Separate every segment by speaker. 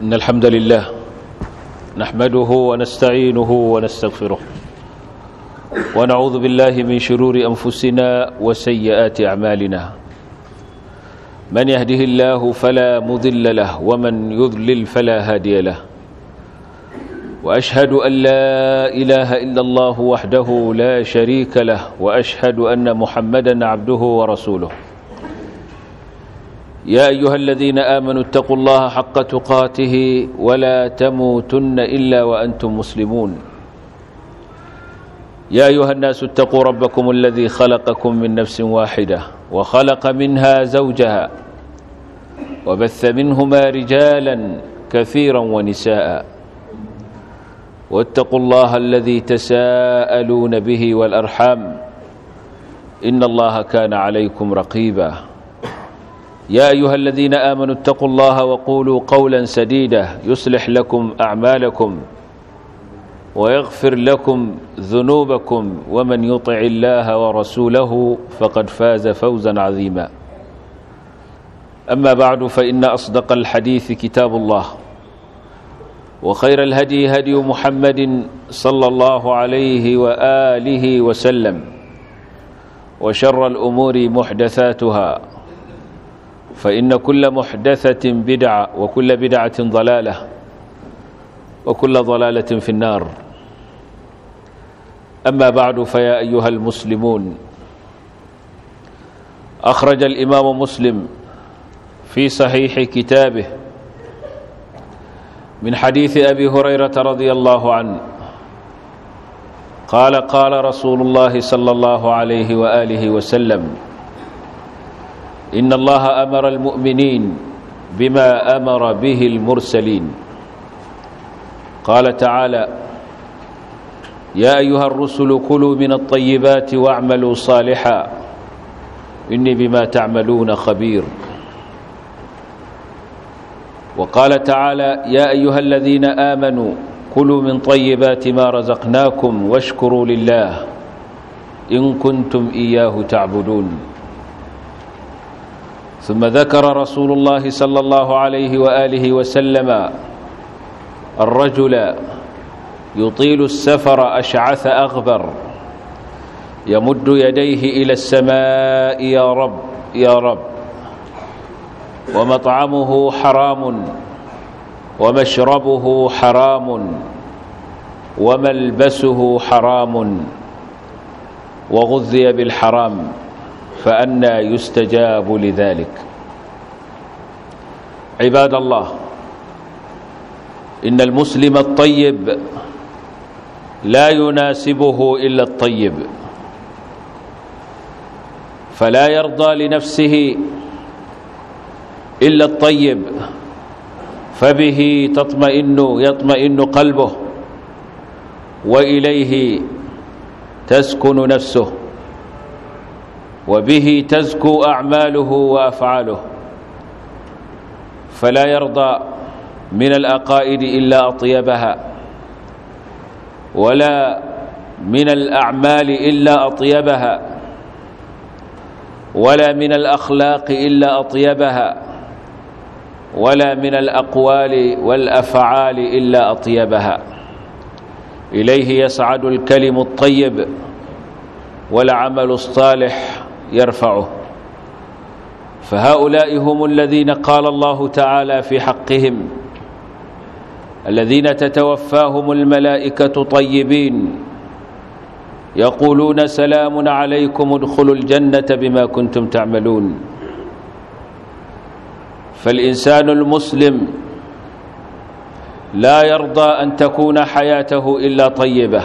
Speaker 1: إن الحمد لله نحمده ونستعينه ونستغفره ونعوذ بالله من شرور أنفسنا وسيئات أعمالنا من يهده الله فلا مضل له ومن يضلل فلا هادي له وأشهد أن لا إله إلا الله وحده لا شريك له وأشهد أن محمدا عبده ورسوله يا أيها الذين آمنوا اتقوا الله حق تقاته ولا تموتن إلا وأنتم مسلمون يا أيها الناس اتقوا ربكم الذي خلقكم من نفس واحدة وخلق منها زوجها وبث منهما رجالا كثيرا ونساء واتقوا الله الذي تساءلون به والأرحام إن الله كان عليكم رقيبا يا أيها الذين آمنوا اتقوا الله وقولوا قولا سديدا يصلح لكم أعمالكم ويغفر لكم ذنوبكم ومن يطع الله ورسوله فقد فاز فوزا عظيما أما بعد فإن أصدق الحديث كتاب الله وخير الهدي هدي محمد صلى الله عليه وآله وسلم وشر الأمور محدثاتها فإن كل محدثة بدعة وكل بدعة ضلالة وكل ضلالة في النار أما بعد فيا أيها المسلمون أخرج الإمام مسلم في صحيح كتابه من حديث أبي هريرة رضي الله عنه قال قال رسول الله صلى الله عليه وآله وسلم إن الله أمر المؤمنين بما أمر به المرسلين قال تعالى يا أيها الرسل كلوا من الطيبات واعملوا صالحا إني بما تعملون خبير وقال تعالى يا أيها الذين آمنوا كلوا من طيبات ما رزقناكم واشكروا لله إن كنتم إياه تعبدون ثم ذكر رسول الله صلى الله عليه وآله وسلم الرجل يطيل السفر أشعث أغبر يمد يديه إلى السماء يا رب يا رب ومطعمه حرام ومشربه حرام وملبسه حرام وغذي بالحرام فأنى يستجاب لذلك عباد الله إن المسلم الطيب لا يناسبه إلا الطيب فلا يرضى لنفسه إلا الطيب فبه تطمئن يطمئن قلبه وإليه تسكن نفسه وبه تزكو أعماله وأفعاله فلا يرضى من الأقائد إلا أطيبها ولا من الأعمال إلا أطيبها ولا من الأخلاق إلا أطيبها ولا من الأقوال والأفعال إلا أطيبها إليه يسعد الكلم الطيب والعمل الصالح يرفعه فهؤلاء هم الذين قال الله تعالى في حقهم الذين تتوفاهم الملائكة طيبين يقولون سلام عليكم ادخلوا الجنة بما كنتم تعملون فالإنسان المسلم لا يرضى أن تكون حياته إلا طيبة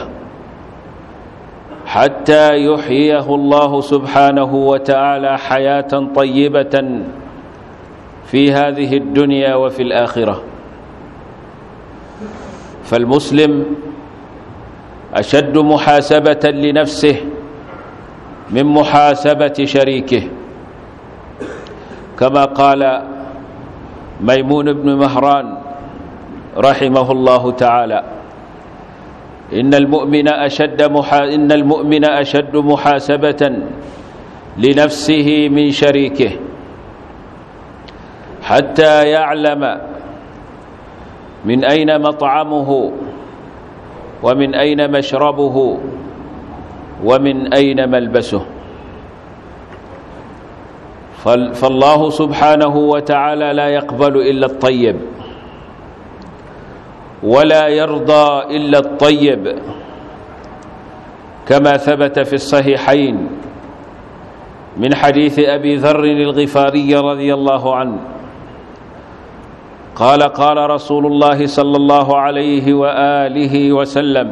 Speaker 1: حتى يحييه الله سبحانه وتعالى حياة طيبة في هذه الدنيا وفي الآخرة فالمسلم أشد محاسبة لنفسه من محاسبة شريكه كما قال ميمون بن مهران رحمه الله تعالى إن المؤمن أشد محا إن المؤمن أشد محاسبة لنفسه من شريكه حتى يعلم من أين مطعمه ومن أين مشربه ومن أين ملبسه فالله سبحانه وتعالى لا يقبل إلا الطيب ولا يرضى إلا الطيب كما ثبت في الصحيحين من حديث أبي ذر الغفاري رضي الله عنه قال قال رسول الله صلى الله عليه وآله وسلم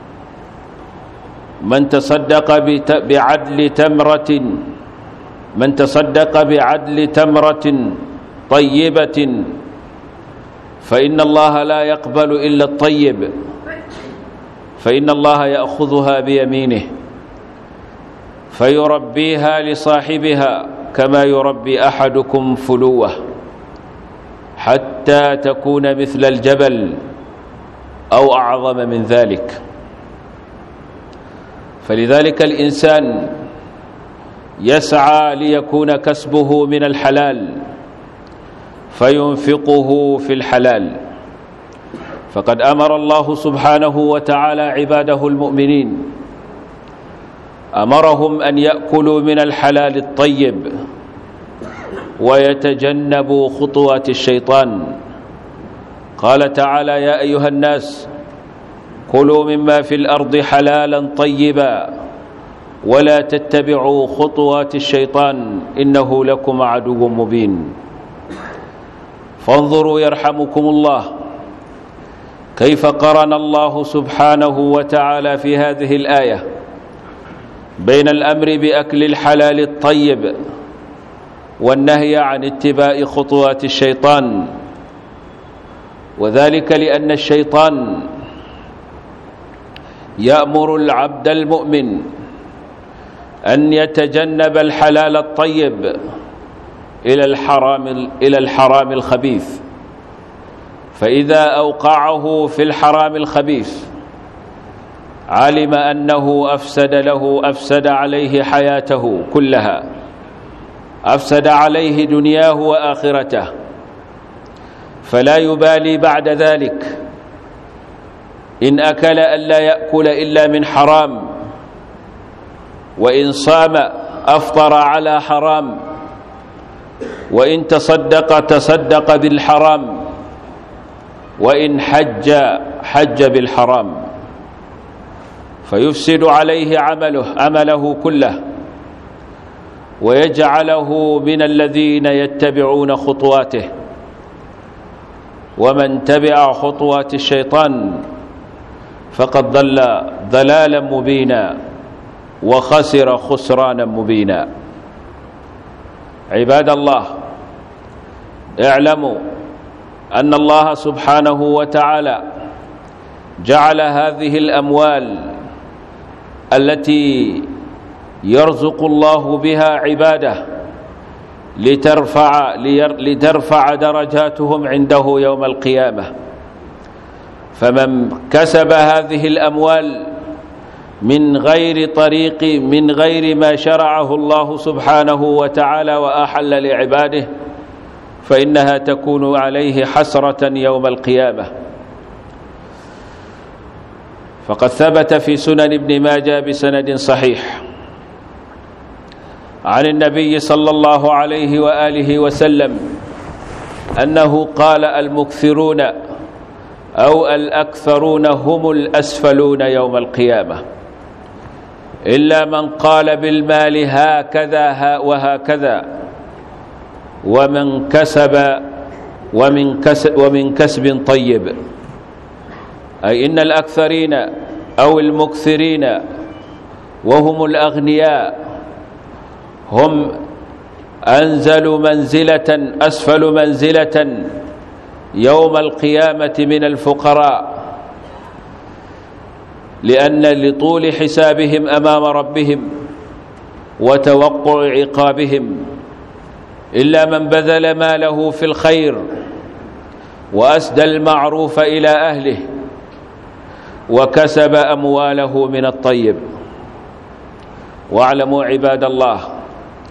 Speaker 1: من تصدق بعدل تمرة من تصدق بعدل تمرة طيبة فإن الله لا يقبل إلا الطيب فإن الله يأخذها بيمينه فيربيها لصاحبها كما يربي أحدكم فلوه حتى تكون مثل الجبل أو أعظم من ذلك فلذلك الإنسان يسعى ليكون كسبه من الحلال فينفقه في الحلال فقد أمر الله سبحانه وتعالى عباده المؤمنين أمرهم أن يأكلوا من الحلال الطيب ويتجنبوا خطوات الشيطان قال تعالى يا أيها الناس كلوا مما في الأرض حلالا طيبا ولا تتبعوا خطوات الشيطان إنه لكم عدو مبين فانظروا يرحمكم الله كيف قرن الله سبحانه وتعالى في هذه الآية بين الأمر بأكل الحلال الطيب والنهي عن اتباع خطوات الشيطان وذلك لأن الشيطان يأمر العبد المؤمن أن يتجنب الحلال الطيب إلى الحرام إلى الحرام الخبيث فإذا أوقعه في الحرام الخبيث علم أنه أفسد له أفسد عليه حياته كلها أفسد عليه دنياه وآخرته فلا يبالي بعد ذلك إن أكل ألا يأكل إلا من حرام وإن صام أفطر على حرام وإن تصدق تصدق بالحرام وإن حج حج بالحرام فيفسد عليه عمله عمله كله ويجعله من الذين يتبعون خطواته ومن تبع خطوات الشيطان فقد ضل ضلالا مبينا وخسر خسرانا مبينا عباد الله اعلموا أن الله سبحانه وتعالى جعل هذه الأموال التي يرزق الله بها عباده لترفع, لترفع درجاتهم عنده يوم القيامة فمن كسب هذه الأموال من غير طريق من غير ما شرعه الله سبحانه وتعالى وأحل لعباده فإنها تكون عليه حسرة يوم القيامة فقد ثبت في سنن ابن ماجه بسند صحيح عن النبي صلى الله عليه وآله وسلم أنه قال المكثرون أو الأكثرون هم الأسفلون يوم القيامة إلا من قال بالمال هكذا وهكذا ومن كسب ومن كسب, ومن كسب طيب أي إن الأكثرين أو المكثرين وهم الأغنياء هم أنزل منزلة أسفل منزلة يوم القيامة من الفقراء لأن لطول حسابهم أمام ربهم وتوقع عقابهم إلا من بذل ماله في الخير وأسدى المعروف إلى أهله وكسب أمواله من الطيب واعلموا عباد الله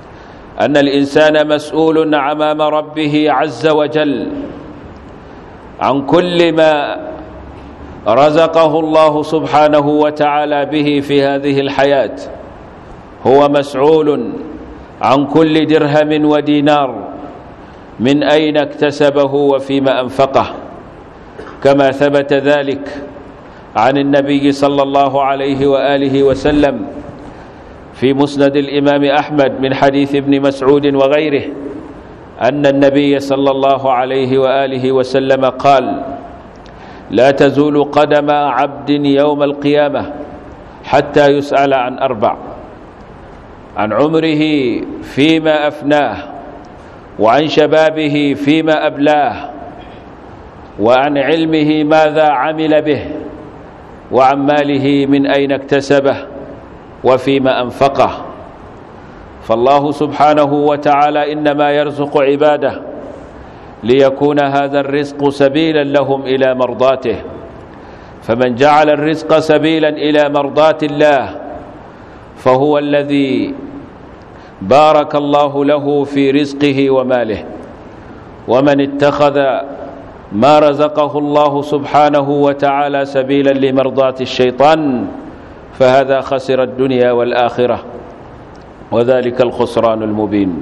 Speaker 1: أن الإنسان مسؤول أمام ربه عز وجل عن كل ما رزقه الله سبحانه وتعالى به في هذه الحياة هو مسعول عن كل درهم ودينار من أين اكتسبه وفيما أنفقه كما ثبت ذلك عن النبي صلى الله عليه وآله وسلم في مسند الإمام أحمد من حديث ابن مسعود وغيره أن النبي صلى الله عليه وآله وسلم قال لا تزول قدم عبد يوم القيامة حتى يسأل عن أربع عن عمره فيما أفناه وعن شبابه فيما أبلاه وعن علمه ماذا عمل به وعن ماله من أين اكتسبه وفيما أنفقه فالله سبحانه وتعالى إنما يرزق عباده ليكون هذا الرزق سبيلا لهم إلى مرضاته فمن جعل الرزق سبيلا إلى مرضات الله فهو الذي بارك الله له في رزقه وماله ومن اتخذ ما رزقه الله سبحانه وتعالى سبيلا لمرضاة الشيطان فهذا خسر الدنيا والآخرة وذلك الخسران المبين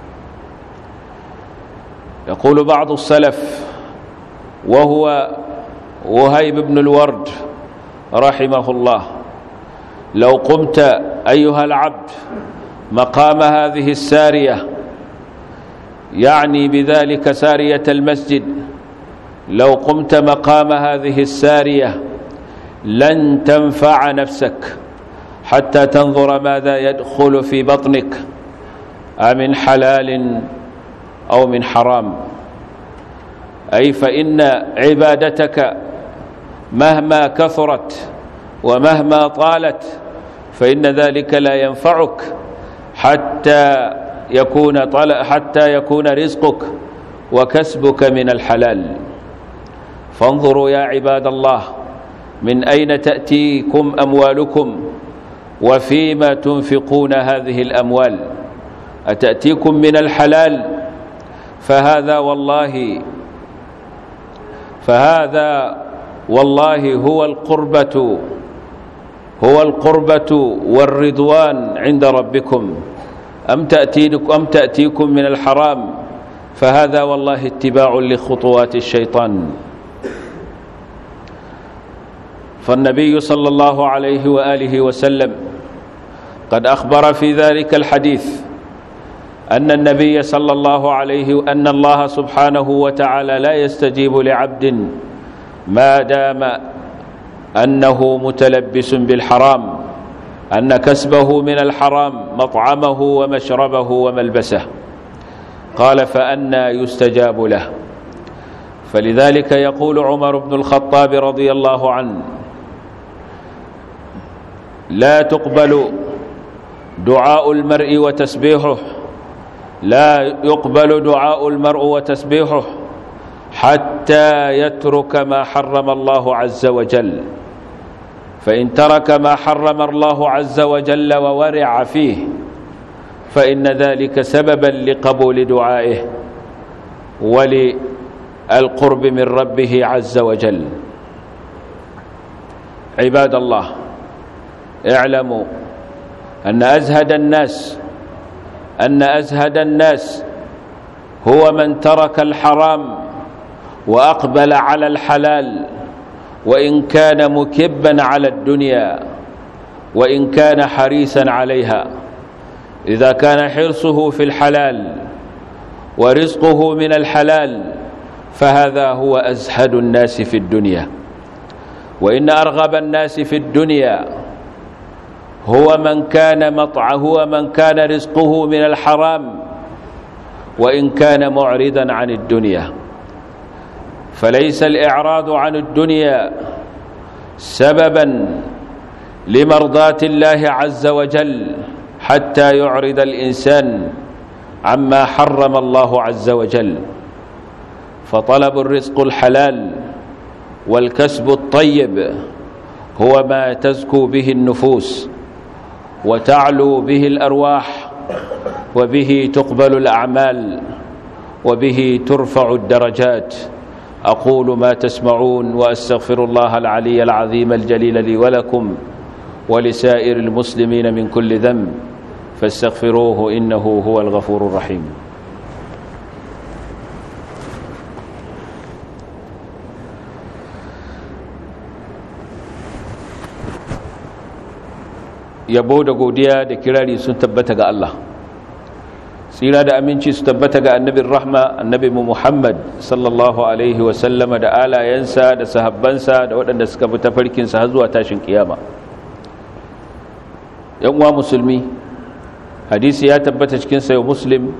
Speaker 1: يقول بعض السلف وهو وهيب بن الورد رحمه الله لو قمت أيها العبد مقام هذه السارية يعني بذلك سارية المسجد لو قمت مقام هذه السارية لن تنفع نفسك حتى تنظر ماذا يدخل في بطنك أمن حلال أو من حرام أي فإن عبادتك مهما كثرت ومهما طالت فإن ذلك لا ينفعك حتى يكون طل حتى يكون رزقك وكسبك من الحلال فانظروا يا عباد الله من أين تأتيكم أموالكم وفيما تنفقون هذه الأموال أتأتيكم من الحلال فهذا والله فهذا والله هو القربة هو القربة والرضوان عند ربكم أم تأتيكم, أم تأتيكم من الحرام فهذا والله اتباع لخطوات الشيطان فالنبي صلى الله عليه وآله وسلم قد أخبر في ذلك الحديث أن النبي صلى الله عليه أن الله سبحانه وتعالى لا يستجيب لعبد ما دام أنه متلبس بالحرام أن كسبه من الحرام مطعمه ومشربه وملبسه قال فأنا يستجاب له فلذلك يقول عمر بن الخطاب رضي الله عنه لا تقبل دعاء المرء وتسبيحه لا يقبل دعاء المرء وتسبيحه حتى يترك ما حرم الله عز وجل فإن ترك ما حرم الله عز وجل وورع فيه فإن ذلك سببا لقبول دعائه وللقرب من ربه عز وجل عباد الله اعلموا أن أزهد الناس أن أزهد الناس هو من ترك الحرام وأقبل على الحلال وإن كان مكبا على الدنيا وإن كان حريصا عليها إذا كان حرصه في الحلال ورزقه من الحلال فهذا هو أزهد الناس في الدنيا وإن أرغب الناس في الدنيا هو من كان مطع هو من كان رزقه من الحرام وإن كان معرضا عن الدنيا فليس الإعراض عن الدنيا سببا لمرضاة الله عز وجل حتى يعرض الإنسان عما حرم الله عز وجل فطلب الرزق الحلال والكسب الطيب هو ما تزكو به النفوس وتعلو به الأرواح وبه تقبل الأعمال وبه ترفع الدرجات أقول ما تسمعون وأستغفر الله العلي العظيم الجليل لي ولكم ولسائر المسلمين من كل ذنب فاستغفروه إنه هو الغفور الرحيم yabo da godiya da kirari sun tabbata ga Allah tsira da aminci su tabbata ga annabin rahma annabi mu Muhammad sallallahu alaihi wasallama da alayensa da sahabbansa da waɗanda suka bi tafarkinsa har zuwa tashin kiyama yan uwa musulmi hadisi ya tabbata cikin sayo muslim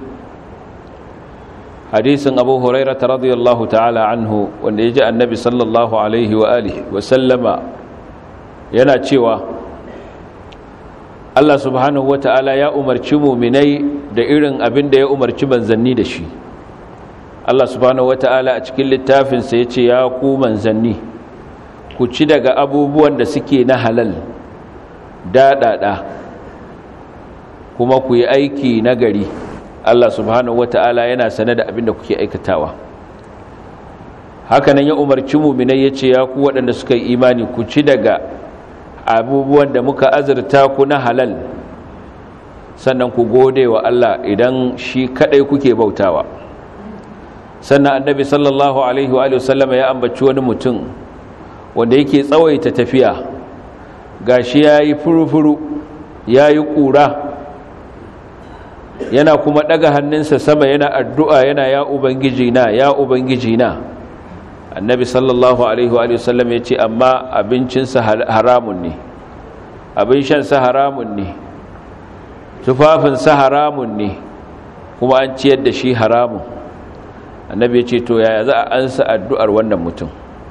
Speaker 1: hadisin abu huraira ta radiyallahu ta'ala anhu wanda ya ji annabi sallallahu alaihi wa alihi wasallama yana cewa Allah subhanahu wa ta'ala ya umarci muminai da irin abin da ya umarci manzanni da shi Allah subhanahu wa ta'ala a cikin littafinsa ya ce ya ku manzanni ku ci daga abubuwan da suke na halal daɗaɗa kuma ku yi aiki na gari Allah subhanahu wa ta'ala yana sane da abin da kuke aikatawa hakanan ya umarci muminai ya ce ya ku waɗanda suka yi imani ku ci daga abubuwan da muka azurta ku na halal sannan ku gode wa Allah idan shi kadai kuke bautawa sannan annabi sallallahu alaihi wa sallama ya ambaci wani mutum wanda yake tsawaita tafiya gashi yayi furufuru yayi kura yana kuma daga hannunsa sama yana addu'a yana ya ubangiji na ya ubangiji na annabi sallallahu alaihi wa sallam ya ce amma abincinsa haramun ne abin shansa haramun ne tufafinsa haramun ne kuma an ciyar da shi haramun annabi ya ce to yaya za a ansa addu'ar wannan mutum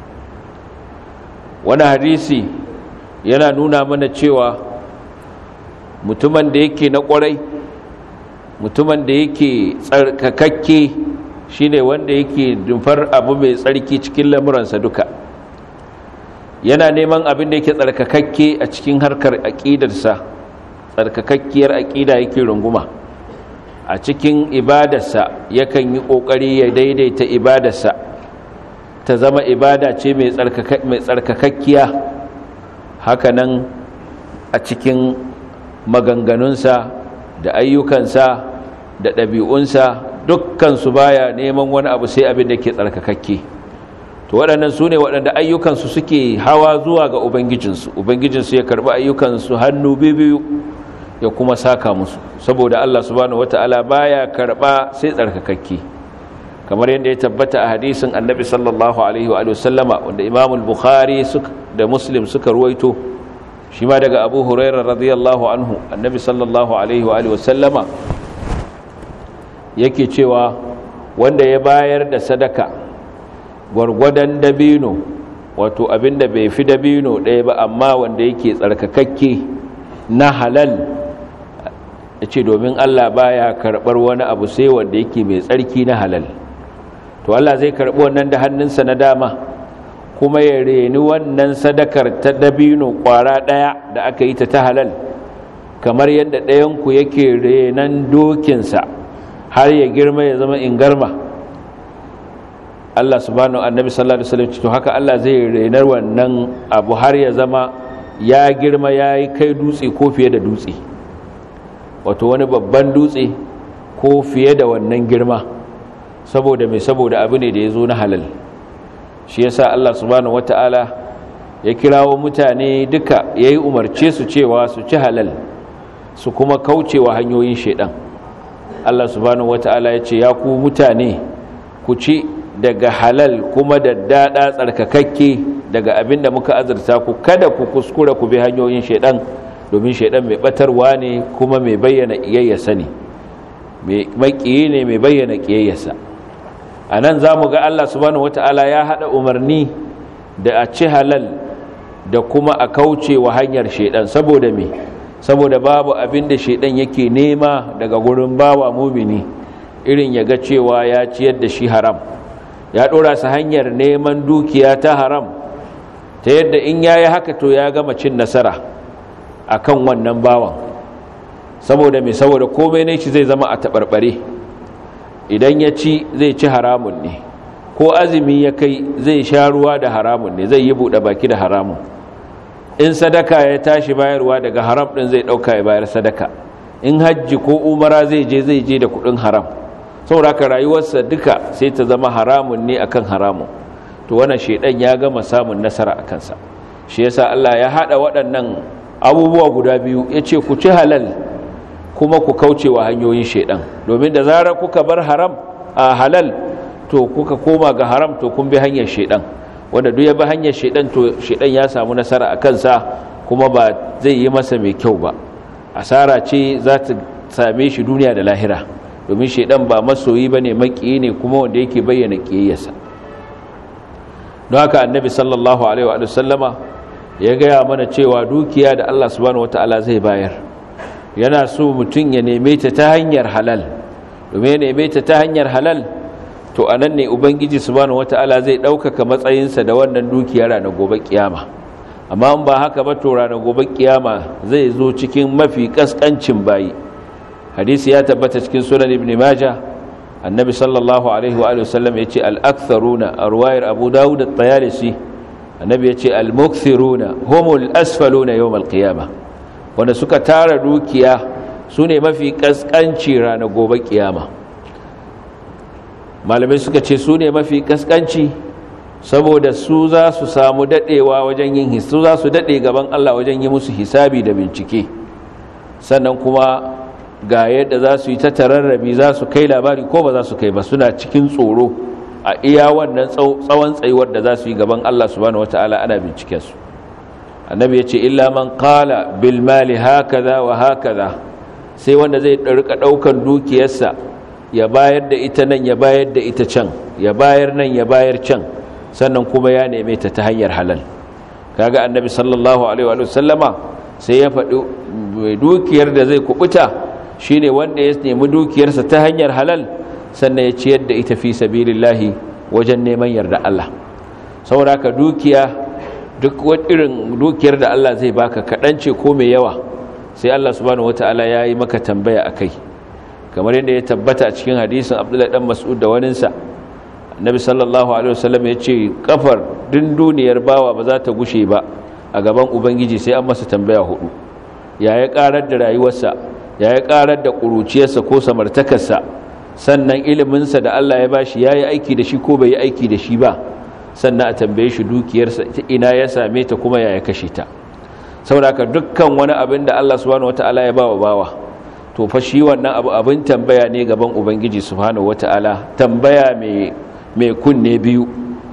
Speaker 1: wani hadisi yana nuna mana cewa mutumin da yake na kwarai mutumin da yake tsarkakakke shine wanda yake dumfar abu mai tsarki cikin lamuransa duka yana neman abin da yake tsarkakakke a cikin harkar aƙidarsa tsarkakakkiyar aƙida yake runguma a cikin ibadarsa yakan yi ƙoƙari ya daidaita ibadarsa ta zama ibada ce mai tsarkakakkiya hakanan a cikin maganganunsa da ayyukansa da ɗabi'unsa dukkansu baya neman wani abu sai abin da ke tsarkakakke to waɗannan su ne waɗanda ayyukansu suke hawa zuwa ga ubangijinsu ubangijinsu ya karɓi ayyukansu hannu biyu ya kuma saka musu saboda Allah subhanahu wata'ala baya karɓa sai tsarkakakke kamar yadda ya tabbata a hadisin annabi sallallahu alaihi wa sallama wanda imam bukhari da muslim suka ruwaito shi ma daga abu hurairah radiyallahu anhu annabi sallallahu alaihi wa sallama yake cewa wanda ya bayar da sadaka gwargwadon dabino wato abinda bai fi dabino ɗaya ba amma wanda yake tsarkakakke na halal ya ce domin Allah baya karɓar wani abu sai wanda yake mai tsarki na halal to Allah zai karɓi wannan da hannunsa na dama kuma ya reni wannan sadakar ta dabino ƙwara ɗaya da aka yi ta ta halal kamar yadda ɗayanku yake renan dokinsa har ya girma ya zama ingarma Allah subhanahu annabi sallallahu alaihi wasallam to haka Allah zai renar wannan abu har ya zama ya girma yayi kai dutse ko fiye da dutse wato wani babban dutse ko fiye da wannan girma saboda mai saboda abu ne da ya zo na halal shi yasa Allah subhanahu wataala ya kirawo mutane duka yayi umarce su cewa su ci halal su kuma kaucewa hanyoyin shedan Allah subhanahu wata'ala ya ce ya ku mutane ku ci daga halal kuma da dada tsarkakakke daga abin da muka azurta ku kada ku kuskura ku bi hanyoyin shaidan domin shaidan mai batarwa ne kuma mai bayyana iyayyarsa ne mai kiyi ne mai bayyana kiyayyarsa a nan za mu ga Allah subhanahu wata'ala ya haɗa umarni da a ci halal da kuma a kauce wa hanyar shaidan saboda me saboda babu abin da shaidan yake nema daga gurin bawa mumini irin ya ga cewa ya ciyar da shi haram ya dora su hanyar neman dukiya ta haram ta yadda in yayi haka to ya gama cin nasara akan wannan bawan saboda me saboda komai ne shi zai zama a tabarbare idan ya ci zai ci haramun ne ko azumi ya kai zai sha ruwa da haramun ne zai yi buɗe baki da haramun in sadaka ya tashi bayarwa daga haram ɗin zai ɗauka ya bayar sadaka in hajji ko umara zai je zai je da kuɗin haram sauraka rayuwarsa duka sai ta zama haramun ne akan haramun to wannan shedan ya gama samun nasara a kansa shi yasa Allah ya hada waɗannan abubuwa guda biyu yace ku ci halal kuma ku kauce wa hanyoyin shedan domin da zarar kuka bar haram a halal to kuka koma ga haram to kun bi hanyar shedan wanda duk ya bi hanyar shedan to shedan ya samu nasara a kansa kuma ba zai yi masa mai kyau ba asara ce za ta same shi duniya da lahira domin shedan ba masoyi bane maki ne kuma wanda yake bayyana kiyayyarsa don haka annabi sallallahu alaihi wa sallama ya gaya mana cewa dukiya da Allah subhanahu wataala zai bayar yana so mutum ya neme ta ta hanyar halal domin ya neme ta ta hanyar halal to anan ne ubangiji subhanahu wataala zai ɗaukaka matsayinsa da wannan dukiya ranar gobe kiyama amma in ba haka ba to ranar gobe kiyama zai zo cikin mafi kaskancin bayi hadisi ya tabbata cikin sunan ibn majah annabi sallallahu alaihi wa sallam ya ce al'aktharuna a ruwayar abu dawud da tsayalisi annabi ya ce al-mukthiruna homol asfaluna yau malkiyama wanda suka tara dukiya su ne mafi kaskanci ranar gobe kiyama malamai suka ce su ne mafi kaskanci saboda su za su samu dadewa wajen yin hisu za su dade gaban Allah wajen yi musu hisabi da bincike sannan kuma ga yadda za su yi ta tararrabi za su kai labari ko ba za su kai ba suna cikin tsoro a iya wannan tsawon tsayuwar da za su yi gaban Allah subhanahu wataala ana binciken su annabi ya ce illa man qala bil mali hakaza wa hakaza sai wanda zai rika daukan dukiyarsa ya bayar da ita nan ya bayar da ita can ya bayar nan ya bayar can sannan kuma ya neme ta ta hanyar halal kaga annabi sallallahu alaihi wa sallama sai ya faɗi dukiyar da zai kubuta shine wanda ya nemi dukiyarsa ta hanyar halal sannan ya ciyar da ita fi sabilillahi wajen neman yarda Allah saboda ka dukiya duk irin dukiyar da Allah zai baka kaɗan ce ko mai yawa sai Allah subhanahu wataala ya yi maka tambaya akai kamar yadda ya tabbata a cikin hadisin Abdullah dan Mas'ud da waninsa Annabi sallallahu alaihi wasallam ya ce kafar din duniyar bawa ba za ta gushe ba a gaban ubangiji sai an masa tambaya hudu ya ya karar da rayuwarsa ya yi karar da ƙuruciyarsa ko samartakarsa sannan iliminsa da Allah ya bashi ya yi aiki da shi ko bai yi aiki da shi ba sannan a tambaye shi dukiyarsa ta ina ya same ta kuma ya ya kashe ta sauraka dukkan wani abin da Allah subhanahu wata'ala ya bawa bawa to fa shi wannan abu abin tambaya ne gaban ubangiji subhanahu wata'ala tambaya mai mai kunne biyu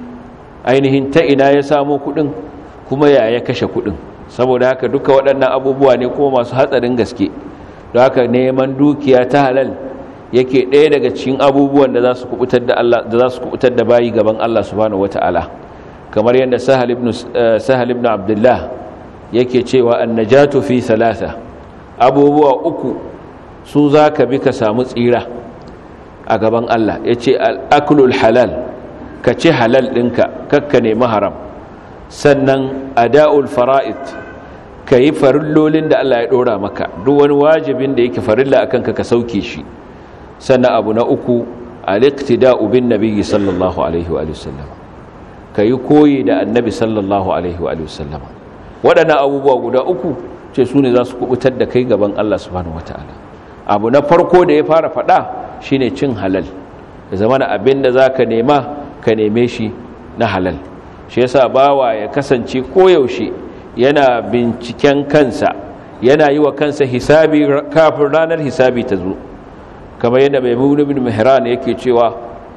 Speaker 1: ainihin ta ina ya samo kuɗin kuma ya ya kashe kuɗin saboda haka duka waɗannan abubuwa ne kuma masu hatsarin gaske don haka neman dukiya ta halal yake ɗaya daga cikin abubuwan da za su kubutar da Allah da za su kubutar da bayi gaban Allah subhanahu wataala kamar yadda Sahal ibn Sahal ibn Abdullah yake cewa annajatu fi thalatha abubuwa uku su zaka bi ka samu tsira a gaban Allah yace al-aklul halal ka ci halal ɗinka kakka nemi haram sannan ada'ul fara'id ka yi farillolin da Allah ya ɗora maka duk wani wajibin da yake farilla a kanka ka sauke shi sannan abu na uku aliktida'u bin nabiyyi sallallahu alaihi wa sallam ka yi koyi da annabi sallallahu alaihi wa sallam waɗannan abubuwa guda uku ce su ne za su kubutar da kai gaban Allah subhanahu wata'ala abu na farko da ya fara faɗa shine cin halal da zamana abin da za ka nema ka neme shi na halal shi yasa bawa ya kasance koyaushe yana binciken kansa yana yi wa kansa hisabi kafin ranar hisabi ta zo kamar yadda mai bin mihran yake cewa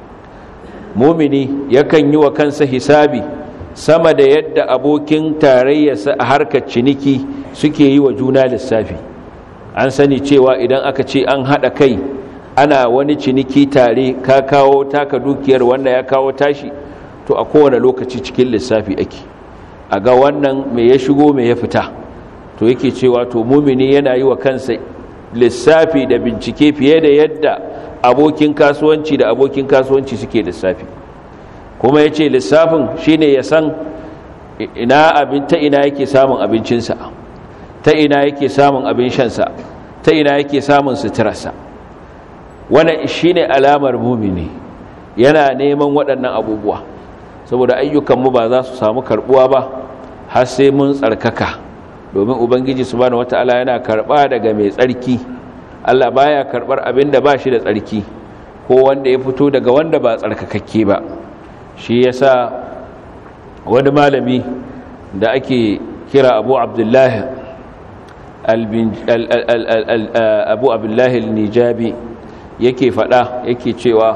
Speaker 1: mumini yakan yi wa kansa hisabi sama da yadda abokin tarayyarsa a harkar ciniki suke yi wa juna lissafi an sani cewa idan aka ce an haɗa kai ana wani ciniki tare ka kawo taka dukiyar wanda ya kawo tashi to a kowane lokaci cikin lissafi ake a ga wannan mai ya shigo mai ya fita to yake cewa to mumini yana yi wa kansa lissafi da bincike fiye da yadda abokin kasuwanci da abokin kasuwanci suke lissafi kuma ya ce lissafin shine ya san ina abin ta ina yake samun abincinsa ta ina yake samun abin shansa ta ina yake samun suturarsa wannan shine alamar mumini yana neman waɗannan abubuwa saboda ayyukanmu ba za su samu karɓuwa ba har sai mun tsarkaka domin ubangiji subhanahu wata'ala yana karɓa daga mai tsarki Allah baya karɓar abin da ba shi da tsarki ko wanda ya fito daga wanda ba tsarkakakke ba shi yasa wani malami da ake kira abu abdullahi abu abdullahi al-nijabi yake fada yake cewa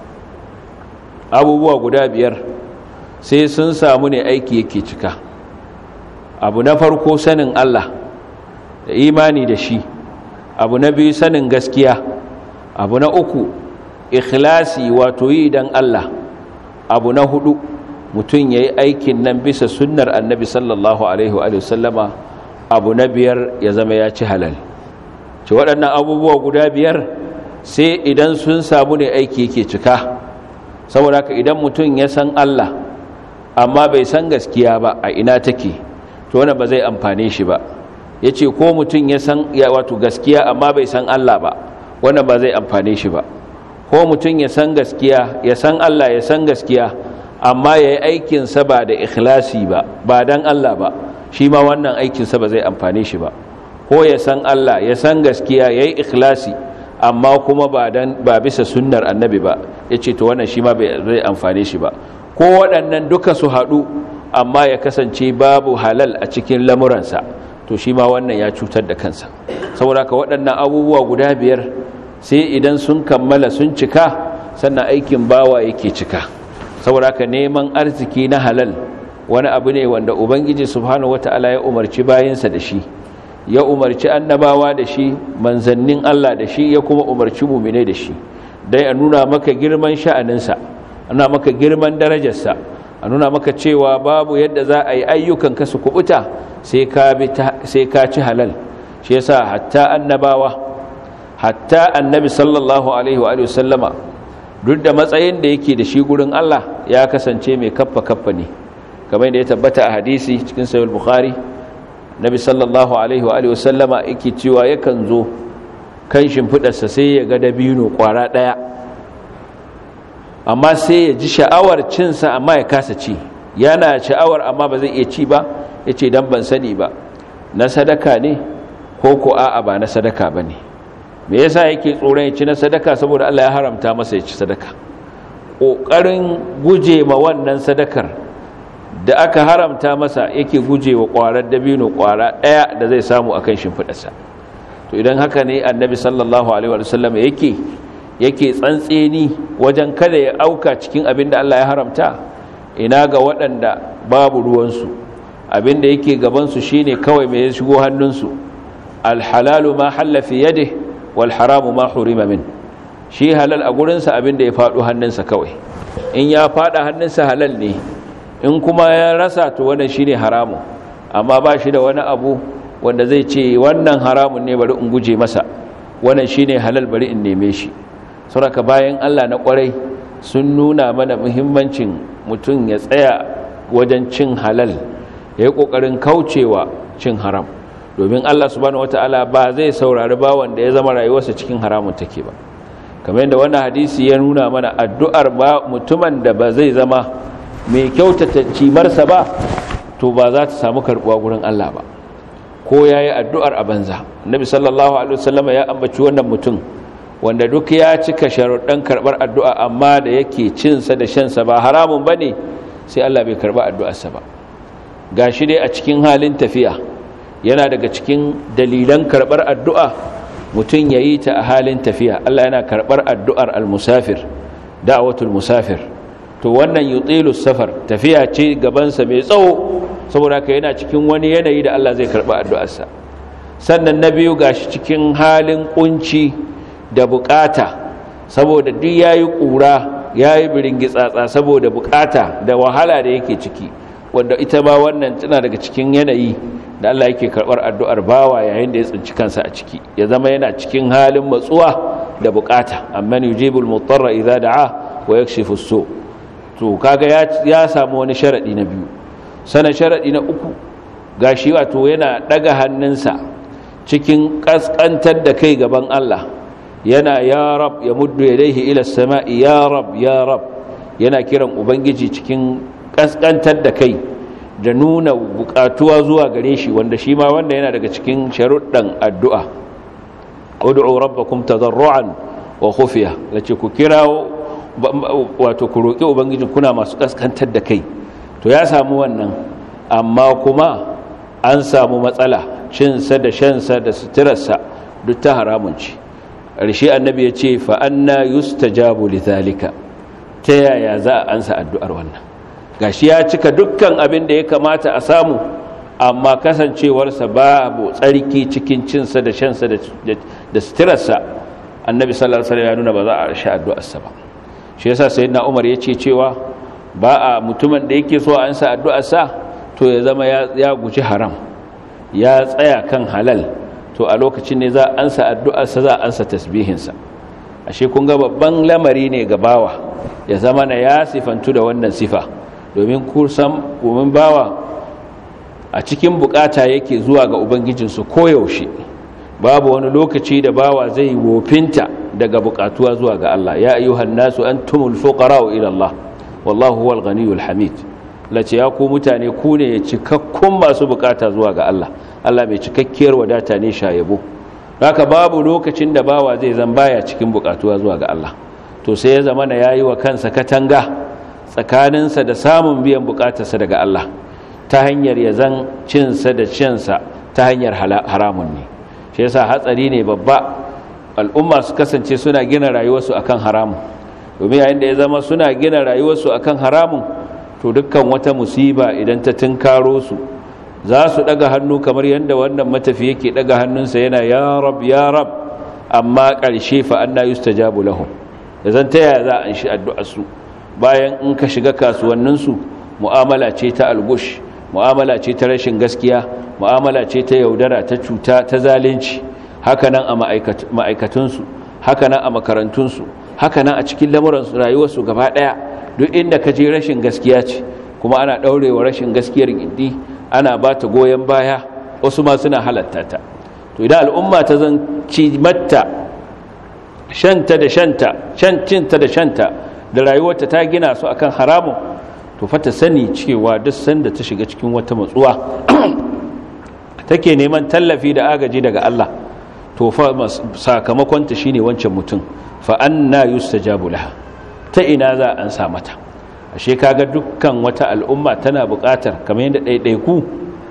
Speaker 1: abubuwa guda biyar sai sun samu ne aiki yake cika abu na farko sanin Allah da imani da shi abu na biyu sanin gaskiya abu na uku ikhlasi wato yi dan Allah abu na hudu mutum ya yi aikin nan bisa sunnar annabi sallallahu alaihi wa sallama abu na biyar ya zama ya ci halal ci waɗannan abubuwa guda biyar sai idan sun samu ne aiki yake cika saboda haka idan mutum ya san Allah amma bai san gaskiya ba a ina take to wannan ba zai amfane shi ba ya ce ko mutum ya san wato gaskiya amma bai san Allah ba wannan ba zai amfane shi ba ko mutum ya san gaskiya ya san Allah ya san gaskiya amma ya yi aikinsa ba da ikhlasi ba ba don Allah ba shi ma wannan aikinsa ba zai amfane shi ba ko ya san Allah ya san gaskiya ya yi ikhlasi amma kuma ba bisa sunnar annabi ba ya ce to wannan shi ma zai amfane shi ba ko waɗannan duka su haɗu amma ya kasance babu halal a cikin lamuransa to shi ma wannan ya cutar da kansa saboda ka waɗannan abubuwa guda biyar sai idan sun kammala sun cika sannan aikin bawa yake cika saboda ka neman arziki na halal wani abu ne wanda ubangiji subhanahu wataala ya umarci bayinsa da shi ya umarci annabawa da shi manzannin Allah da shi ya kuma umarci mumine da shi dai a nuna maka girman sha'aninsa a nuna maka girman darajarsa a nuna maka cewa babu yadda za a yi ayyukan ka su kubuta sai ka ci halal shi yasa hatta annabawa hatta annabi sallallahu alaihi wa sallama duk da matsayin da yake da shi gurin Allah ya kasance mai kaffa kaffa ne kamar da ya tabbata a hadisi cikin sahih bukhari nabi sallallahu alaihi wa sallama yake cewa yakan zo kan shimfidarsa sai ya ga dabino kwara daya amma sai ya ji sha'awar cinsa amma ya kasa ci yana sha'awar amma ba zai iya ci ba yace dan ban sani ba na sadaka ne ko ko a'a ba na sadaka bane me yasa yake tsoron ya ci na sadaka saboda Allah ya haramta masa ya ci sadaka kokarin guje ma wannan sadakar da aka haramta masa yake guje wa kwarar dabino kwara daya da zai samu akan shimfidarsa to idan haka ne annabi sallallahu alaihi wasallam yake yake tsantseni wajen kada ya auka cikin abin da Allah ya haramta ina ga waɗanda babu ruwansu abin da yake gabansu shine kawai mai shigo hannunsu alhalalu ma halla fi yadihi wal haramu ma hurima min shi halal a gurinsa abin da ya faɗo hannunsa kawai in ya faɗa hannunsa halal ne in kuma ya rasa to wannan shine haramun amma ba shi da wani abu wanda zai ce wannan haramun ne bari in guje masa wannan shine halal bari in neme shi saboda bayan Allah na kwarai sun nuna mana muhimmancin mutum ya tsaya wajen cin halal ya yi ƙoƙarin kaucewa cin haram domin Allah subhanahu wataala ba zai saurari bawan da ya zama rayuwarsa cikin haramun take ba kamar yadda wannan hadisi ya nuna mana addu'ar ba mutumin da ba zai zama mai kyautata cimarsa ba to ba za ta samu karbuwa gurin Allah ba ko yayi addu'ar a banza annabi sallallahu alaihi wasallam ya ambaci wannan mutum wanda duk ya cika sharuɗan karɓar addu'a amma da yake cinsa da shansa ba haramun bane sai Allah bai karɓa addu'arsa ba gashi dai a cikin halin tafiya yana daga cikin dalilan karɓar addu'a mutum ya yi ta a halin tafiya Allah yana karɓar addu'ar al-musafir da'awatul musafir to wannan yutilu safar tafiya ce gabansa mai tsawo saboda haka yana cikin wani yanayi da Allah zai karɓa addu'arsa sannan na biyu gashi cikin halin kunci da bukata saboda duk yayi ƙura yayi biringitsatsa saboda bukata da wahala da yake ciki wanda ita ma wannan tana daga cikin yanayi da Allah yake karɓar addu'ar bawa yayin da ya tsinci kansa a ciki ya zama yana cikin halin matsuwa da bukata amma yujibul mutarra idza da'a wa yakshifu su to kaga ya ya samu wani sharadi na biyu sana sharadi na uku gashi wato yana daga hannunsa cikin kaskantar da kai gaban Allah yana ya rab ya muddu yadayhi ila as-sama'i ya rab ya rab yana kiran ubangiji cikin kaskantar da kai da nuna bukatuwa zuwa gare shi wanda shi ma wanda yana daga cikin sharuɗan addu'a ud'u rabbakum tadarruan wa khufiya lace ku kirawo wato ku roki ubangiji kuna masu kaskantar da kai to ya samu wannan amma kuma an samu matsala cinsa da shansa da suturarsa duk ta haramun ci ƙarshe annabi ya ce fa anna yustajabu lidhalika ta yaya za a ansa addu'ar wannan gashi ya cika dukkan abin da ya kamata a samu amma kasancewarsa babu tsarki cikin cinsa da shansa da suturarsa annabi sallallahu alaihi ya nuna ba za a rasha addu'arsa ba shi yasa sayyidina umar ya ce cewa ba a mutumin da yake so a ansa addu'arsa to ya zama ya guji haram ya tsaya kan halal to a lokacin ne za a ansa addu'arsa za a ansa tasbihinsa ashe kun ga babban lamari ne ga bawa ya zama na ya sifantu da wannan sifa domin kusan domin bawa a cikin bukata yake zuwa ga ubangijinsu koyaushe babu wani lokaci da bawa zai wofinta daga bukatuwa zuwa ga Allah ya ayyuhan nasu antumul fuqara'u ila Allah wallahu huwal ghaniyul hamid lace ya ku mutane ku ne cikakkun masu bukata zuwa ga Allah Allah mai cikakkiyar wadata ne shayabo haka babu lokacin da bawa zai zan baya cikin bukatuwa zuwa ga Allah to sai ya zama na yayi wa kansa katanga tsakaninsa da samun biyan bukatarsa daga Allah ta hanyar ya zan cinsa da cinsa ta hanyar haramun ne shi yasa hatsari ne babba al'umma su kasance suna gina rayuwarsu akan haramun domin yayin da ya zama suna gina rayuwarsu akan haramun to dukkan wata musiba idan ta tunkaro su za su daga hannu kamar yadda wannan matafi yake daga hannunsa yana ya rab ya rab amma ƙarshe fa anna yustajabu lahum da zan taya za a shi addu'ar su bayan in ka shiga kasuwannin su mu'amala ce ta algush mu'amala ce ta rashin gaskiya mu'amala ce ta yaudara ta cuta ta zalunci hakanan a ma'aikatun su hakanan a makarantun su hakanan a cikin lamuran rayuwar su gaba daya duk inda ka je rashin gaskiya ce kuma ana daurewa rashin gaskiyar gindi ana ba ta goyon baya wasu ma suna halatta ta to idan al'umma ta zan ci matta shanta da shanta cinta da shanta da rayuwarta ta gina su akan haramun to fa ta sani cewa duk sanda ta shiga cikin wata matsuwa take neman tallafi da agaji daga Allah to fa sakamakon ta shine wancan mutum fa anna yustajabu laha ta ina za an sa mata ashe kaga dukkan wata al'umma tana buƙatar kamar yadda ɗaiɗaiku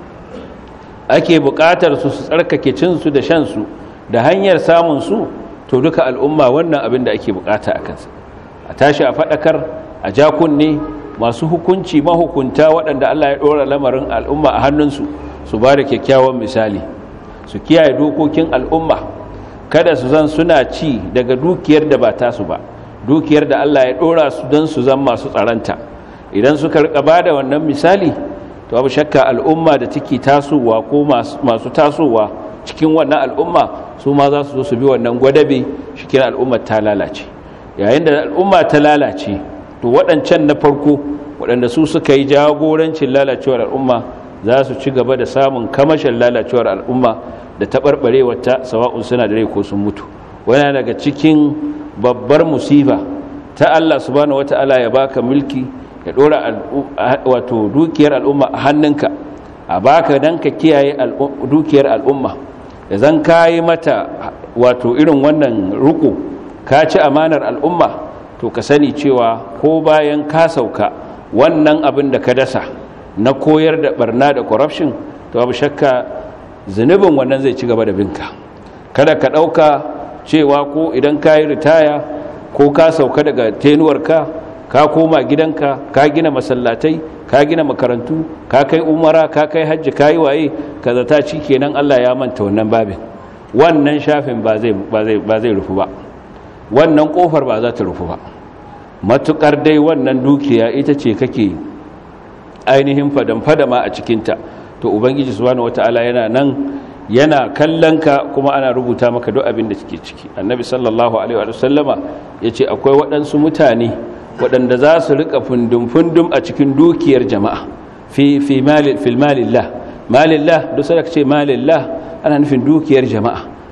Speaker 1: ake buƙatar su su tsarkake cinsu da shansu da hanyar samun su to duka al'umma wannan abin da ake buƙata a kansa a tashi a faɗakar a ja kunne masu hukunci mahukunta waɗanda Allah ya ɗora lamarin al'umma a hannunsu su ba da kyakkyawan misali su kiyaye dokokin al'umma kada su zan suna ci daga dukiyar da ba tasu ba dukiyar da Allah ya dora su don su zama masu tsaranta idan suka rika ba da wannan misali to abu shakka al'umma da take tasowa ko masu tasowa cikin wannan al'umma su ma za su zo su bi wannan gwadabe shikin al'ummar ta lalace yayin da al'umma ta lalace to waɗancan na farko waɗanda su suka yi jagorancin lalacewar al'umma za su ci gaba da samun kamashin lalacewar al'umma da taɓarɓarewar ta sawa'un suna da rai ko sun mutu wani daga cikin babbar musiba ta Allah subhanahu wata'ala ya baka mulki ya dora wato dukiyar al'umma a hannunka a baka dan ka kiyaye dukiyar al'umma da zan kayi mata wato irin wannan ruku ka ci amanar al'umma to ka sani cewa ko bayan ka sauka wannan abin da ka dasa na koyar da barna da corruption to babu shakka zunubin wannan zai ci gaba da binka kada ka ɗauka cewa ko idan ka yi ritaya ko ka sauka daga tenuwarka ka koma gidanka ka gina masallatai ka gina makarantu ka kai umara ka kai hajji ka yi waye ka zata ci kenan Allah ya manta wannan babin wannan shafin ba zai rufu ba wannan kofar ba za ta rufu ba matukar dai wannan dukiya ita ce kake ainihin fadan-fadama a cikinta to ubangiji subhanahu wataala yana nan yana kallon ka kuma ana rubuta maka duk abin da ke ciki annabi sallallahu alaihi wa sallama yace akwai waɗansu mutane waɗanda za su rika fundum-fundum a cikin dukiyar jama'a fi fi malil fil malillah malillah duk sai ce malillah ana nufin dukiyar jama'a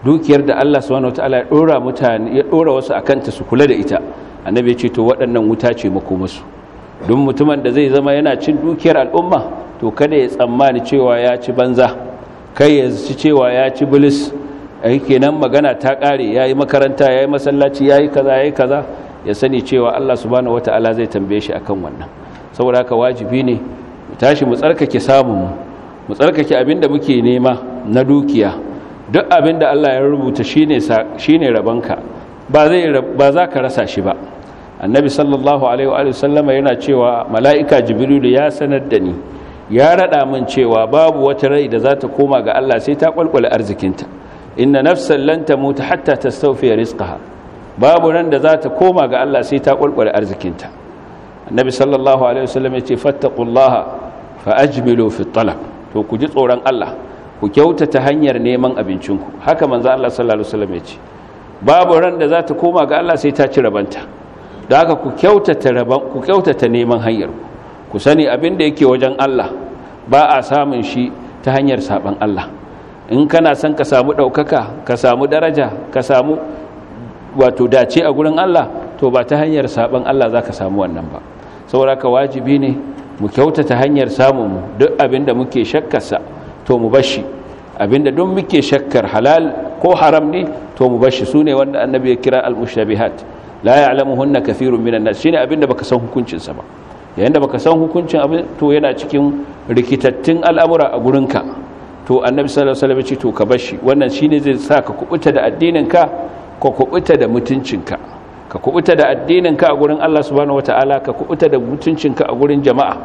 Speaker 1: dukiyar da Allah subhanahu wataala ya dora mutane ya dora wasu akan ta su kula da ita annabi ya ce to waɗannan wuta ce makomasu don mutumin da zai zama yana cin dukiyar al'umma to kada ya tsammani cewa ya ci banza kai ya ci cewa ya ci bilis ai kenan magana ta kare yayi makaranta yayi masallaci yayi kaza yayi kaza ya sani cewa Allah subhanahu wataala zai tambaye shi akan wannan saboda haka wajibi ne mu tashi mu tsarkake samun mu mu tsarkake abinda muke nema na dukiya duk abinda Allah ya rubuta shine shine rabanka ba zai ba za ka rasa shi ba annabi sallallahu alaihi wa sallama yana cewa mala'ika jibrilu ya sanar da ni ya rada min cewa babu wata rai da za ta koma ga Allah sai ta kwalkwale arzikinta inna nafsan lan tamuta hatta tastawfi rizqaha babu ran da za ta koma ga Allah sai ta kwalkwale arzikinta annabi sallallahu alaihi wasallam yace fattaqullaha fa ajmilu fi talab to ku ji tsoron Allah ku kyautata hanyar neman abincinku haka manzo Allah sallallahu alaihi wasallam yace babu ran da za ta koma ga Allah sai ta ci rabanta da haka ku kyautata raban ku kyautata neman hanyar ku sani abin da yake wajen Allah ba a samun shi ta hanyar saban Allah in kana son ka samu ɗaukaka ka samu daraja ka samu wato dace a gurin Allah to ba ta hanyar saban Allah za ka samu wannan ba saboda ka wajibi ne mu kyautata hanyar samun mu duk abin da muke shakkarsa to mu bashi abin da duk muke shakkar halal ko haram ne to mu bashi su ne wanda annabi ya kira al-mushabihat la ya'lamuhunna kathirun minan nas shine abin da baka san hukuncin sa ba yayin da baka san hukuncin abin to yana cikin rikitattun al'amura a gurinka to annabi sallallahu alaihi wasallam ya ce to ka bashi wannan shine zai sa ka kubuta da addinin ka ka kubuta da mutuncinka ka kubuta da addininka a gurin Allah subhanahu wataala ka kubuta da mutuncinka a gurin jama'a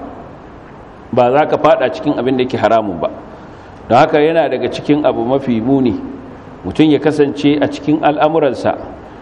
Speaker 1: ba za ka fada cikin abin da yake haramun ba don haka yana daga cikin abu mafi muni mutum ya kasance a cikin al'amuransa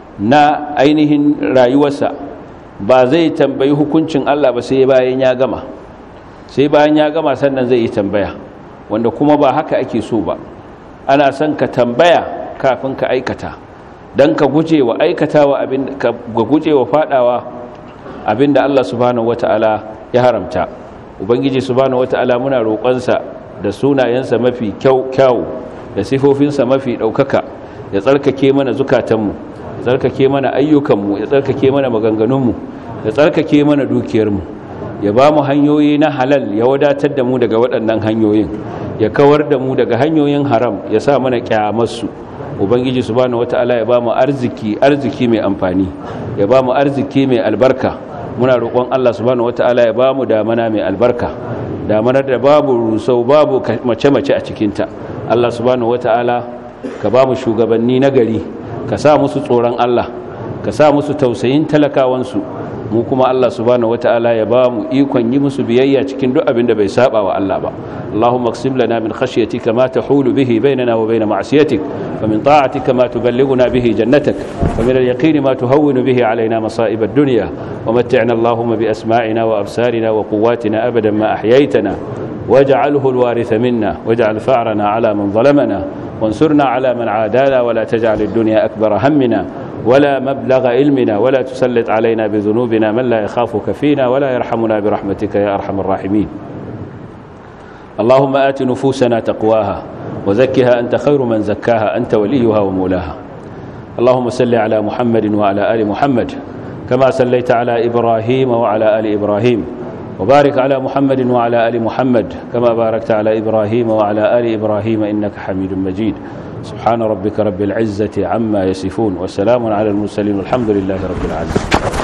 Speaker 1: na ainihin rayuwarsa ba zai tambayi hukuncin Allah ba sai bayan ya gama sai bayan ya gama sannan zai yi tambaya wanda kuma ba haka ake so ba ana son ka tambaya kafin ka aikata don ka guje wa aikatawa abin ka guje wa fadawa abinda Allah subhanahu wata'ala ya haramta ubangiji subhanahu wata'ala muna roƙonsa da sunayensa mafi kyau kyau da sifofinsa mafi ɗaukaka ya tsarkake mana zukatanmu ya tsarkake mana ayyukanmu ya tsarkake mana maganganunmu ya tsarkake mana dukiyarmu ya ba mu hanyoyi na halal ya wadatar da mu daga waɗannan hanyoyin ya kawar da mu daga hanyoyin haram ya sa mana kyamarsu ubangiji subhanahu wataala ya ba mu arziki arziki mai amfani ya ba mu arziki mai albarka muna roƙon Allah subhanahu wataala ya ba mu damana mai albarka damanar da babu rusau babu mace-mace a cikinta Allah subhanahu wataala ka ba mu shugabanni na gari ka sa musu tsoron Allah ka sa musu tausayin talakawansu mu kuma Allah subhanahu wataala ya ba mu ikon yi musu biyayya cikin duk abin da bai saba wa Allah ba Allahumma qsim lana min khashyatika ma tahulu bihi bainana wa bain ma'siyatik wa min ta'atika ma tuballighuna bihi jannatak wa min al-yaqini ma tuhawwinu bihi alaina masa'ib ad-dunya wa mat'ina Allahumma bi asma'ina wa absarina wa quwwatina abadan ma ahyaytana واجعله الوارث منا واجعل فأرنا على من ظلمنا وانصرنا على من عادانا ولا تجعل الدنيا أكبر همنا ولا مبلغ علمنا ولا تسلط علينا بذنوبنا من لا يخافك فينا ولا يرحمنا برحمتك يا أرحم الراحمين اللهم آت نفوسنا تقواها وزكها أنت خير من زكاها أنت وليها ومولاها اللهم صل على محمد وعلى آل محمد كما صليت على إبراهيم وعلى آل إبراهيم وبارك على محمد وعلى آل محمد كما باركت على إبراهيم وعلى آل إبراهيم إنك حميد مجيد سبحان ربك رب العزة عما يصفون وسلام على المرسلين والحمد لله رب العالمين